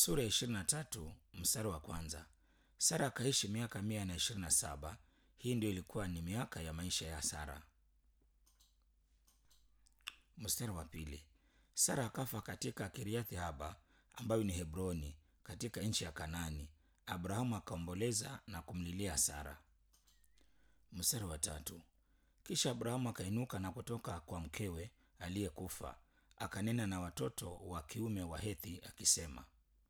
sura ya ishirini na tatu mstari wa kwanza. Sara akaishi miaka mia na ishirini na saba. Hii ndio ilikuwa ni miaka ya maisha ya Sara. Mstari wa pili. Sara akafa katika Kiriathi Haba ambayo ni Hebroni katika nchi ya Kanani. Abrahamu akaomboleza na kumlilia Sara. Mstari wa tatu. Kisha Abrahamu akainuka na kutoka kwa mkewe aliyekufa, akanena na watoto wa kiume wa Hethi akisema.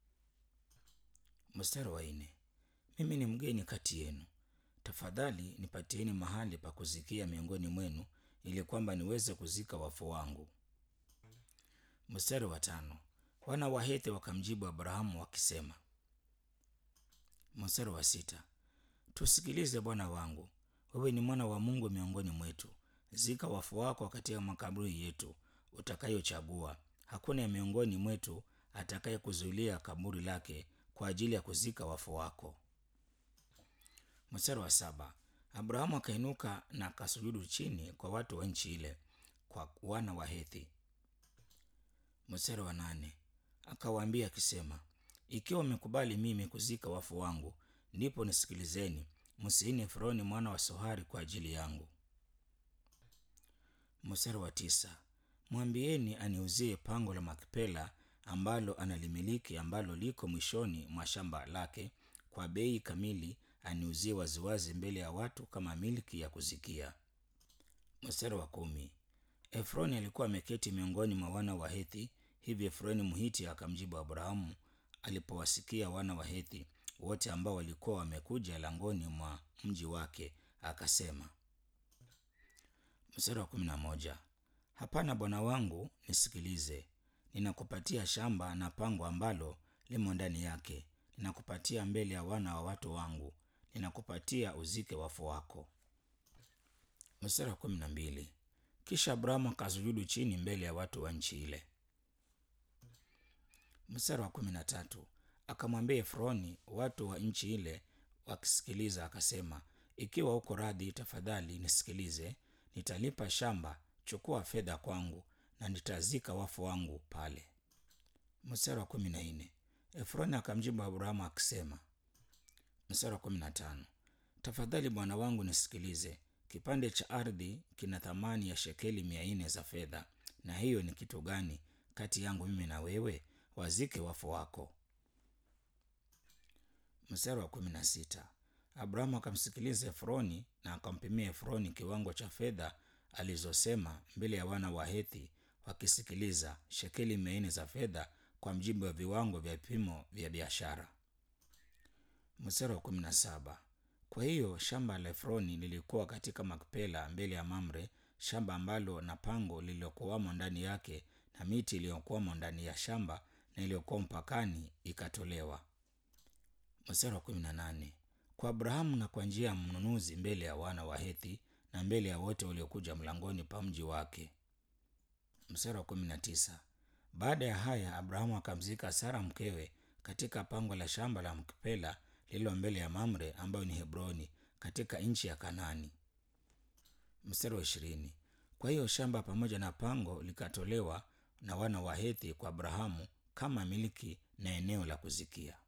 Mstari wa nne. Mimi ni mgeni kati yenu, tafadhali nipatieni mahali pa kuzikia miongoni mwenu, ili kwamba niweze kuzika wafu wangu. Mstari wa tano. Wana wa Hethi wakamjibu Abrahamu wakisema. Mstari wa sita. Tusikilize bwana wangu, wewe ni mwana wa Mungu miongoni mwetu. Zika wafu wako katika makaburi yetu utakayochagua. Hakuna miongoni mwetu atakaye kuzuilia kaburi lake kwa ajili ya kuzika wafu wako. Mstari wa saba. Abrahamu akainuka na akasujudu chini kwa watu wa nchi ile, kwa wana wa Hethi. Mstari wa nane. Akawaambia akisema, ikiwa umekubali mimi kuzika wafu wangu, ndipo nisikilizeni, msiini Efroni mwana wa Sohari kwa ajili yangu. Mstari wa tisa. Mwambieni aniuzie pango la Makpela ambalo analimiliki ambalo liko mwishoni mwa shamba lake kwa bei kamili, aniuzie waziwazi mbele ya watu kama milki ya kuzikia. Mstari wa kumi. Efroni alikuwa ameketi miongoni mwa wana wa Hethi. Hivi Efroni Mhiti akamjibu Abrahamu alipowasikia wana wa Hethi wote ambao walikuwa wamekuja langoni mwa mji wake, akasema. Mstari wa kumi na moja. Hapana bwana wangu, nisikilize. Ninakupatia shamba na pango ambalo limo ndani yake, ninakupatia mbele ya wana wa watu wangu, ninakupatia uzike wafu wako. Mstari wa kumi na mbili. Kisha Abrahamu akasujudu chini mbele ya watu wa nchi ile. Mstari wa kumi na tatu. Akamwambia Efroni watu wa nchi ile wakisikiliza, akasema, ikiwa uko radhi, tafadhali nisikilize. Nitalipa shamba, chukua fedha kwangu, na nitazika wafu wangu pale. Mstari wa kumi na nne. Efroni akamjibu Abrahamu akisema. Mstari wa kumi na tano. Tafadhali bwana wangu nisikilize, kipande cha ardhi kina thamani ya shekeli mia nne za fedha, na hiyo ni kitu gani kati yangu mimi na wewe? Wazike wafu wako. Mstari wa kumi na sita. Abrahamu akamsikiliza Efroni na akampimia Efroni kiwango cha fedha alizosema mbele ya wana wa Hethi wakisikiliza, shekeli mia nne za fedha kwa mjibu wa viwango vya vipimo vya biashara. Mstari wa kumi na saba. Kwa hiyo shamba la Efroni lilikuwa katika Makpela mbele ya Mamre, shamba ambalo na pango lililokuwamo ndani yake na miti iliyokuwamo ndani ya shamba na iliyokuwa mpakani ikatolewa. Mstari wa kumi na nane. Kwa Abrahamu na kwa njia ya mnunuzi mbele ya wana wa Hethi na mbele ya wote waliokuja mlangoni pa mji wake. Mstari wa kumi na tisa. Baada ya haya Abrahamu akamzika Sara mkewe katika pango la shamba la Mkpela lililo mbele ya Mamre ambayo ni Hebroni katika nchi ya Kanani. Mstari wa ishirini. Kwa hiyo shamba pamoja na pango likatolewa na wana wa Hethi kwa Abrahamu kama miliki na eneo la kuzikia.